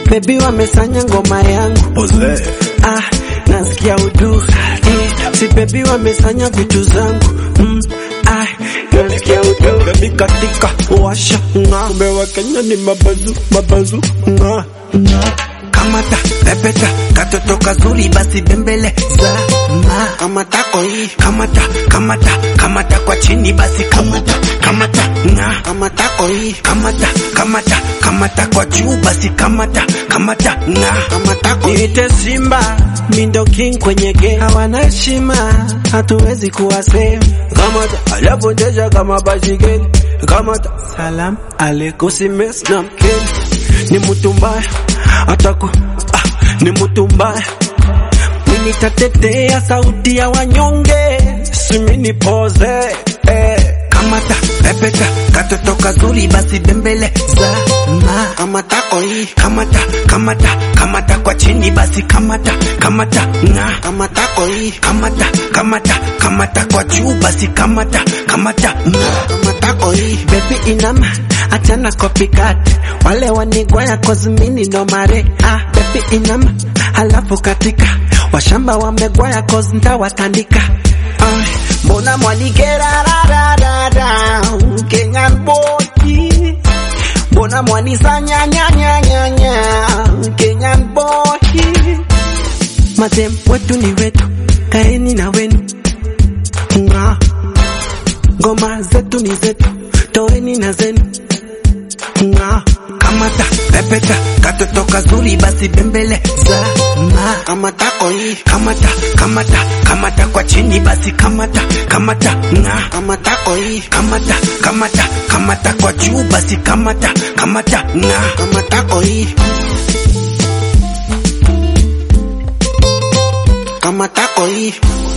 Baby wamesanya ngoma yangu Oze. ah, nasikia udu eh, si baby wamesanya vitu zangu mm, ah, nasikia udu baby katika washa nga kumbe wa Kenya ni mabazu mabazu nga kamata pepeta katoto kazuri basi bembele za ma kamata koi kamata kamata kamata kwa chini basi kamata kamata na kamata koi kamata kamata kamata kwa juu basi kamata kamata na kamata koi Niite Simba, mindo king kwenye game, hawana heshima, hatuwezi kuwa same. Kamata aliyopoteza kama bashigeli, kamata salam aleikum, si mess na mkeni, ni mtu mbaya ataku ah, ni mtu mbaya mimi nitatetea sauti ya wanyonge, simi nipoze eh. kamata pepeta katoto kazuri basi bembele za ma kamata koi kamata kamata kamata kwa chini basi kamata kamata na kamata koi kamata kamata kamata kwa juu basi kamata kamata na kamata koi Baby inama, achana copycat Wale wanigwaya cause mini no mare ah, Baby inama, halafu katika Washamba wamegwaya cause ntawatandika ah, Mbona mwanikera ra ra ra ra Kenyan boy Mbona mwanisanya nya nya nya nya Kenyan boy Madem wetu ni wetu, kaeni na wenu Nga Ngoma zetu ni zetu, toeni na zenu. Nga. kamata pepeta katoto kazuri basi bembele za ma kamata koi kamata kamata kamata kwa chini basi kamata kamata na kamata koi kamata kamata kamata kwa juu basi kamata kamata na kamata koi kamata koi